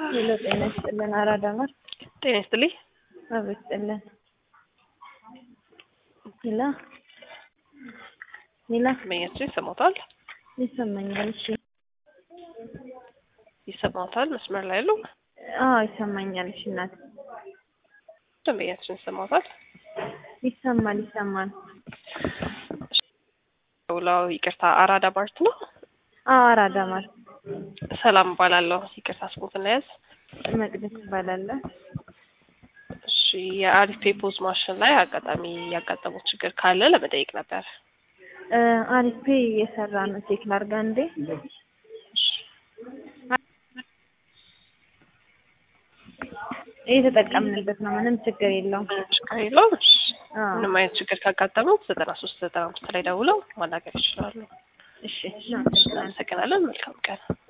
ሄሎ ጤና ይስጥልን። አራዳ ማር ጤና ይስጥልኝ። አብ ይስጥልን። ሄሎ ሄሎ ደንበኛችን ይሰማታል ይሰማኛል። እሺ ይሰማታል። መስመር ላይ ያለው አዎ ይሰማኛል። እሺ እናት ደንበኛችን ይሰማታል። ይሰማል ይሰማል። ውላው ይቅርታ፣ አራዳ ባርት ነው። አዎ አራዳ ማር ሰላም እባላለሁ። ይቅርታ ስሞት እናያዝ። መቅደስ እባላለሁ። እሺ የአሪፍ ፔፖዝ ማሽን ላይ አጋጣሚ ያጋጠሙት ችግር ካለ ለመጠየቅ ነበር። እ አሪፍ ፔ እየሰራ ነው። ቼክ ላድርጋ እንዴ? እየተጠቀምንበት ነው። ምንም ችግር የለውም። ምንም ችግር የለውም። እሺ አዎ ምንም አይነት ችግር ካጋጠመው ዘጠና ሶስት ዘጠና አምስት ላይ ደውለው ማናገር ይችላሉ። እሺ እናመሰግናለን። እናመሰግናለን። መልካም ቀን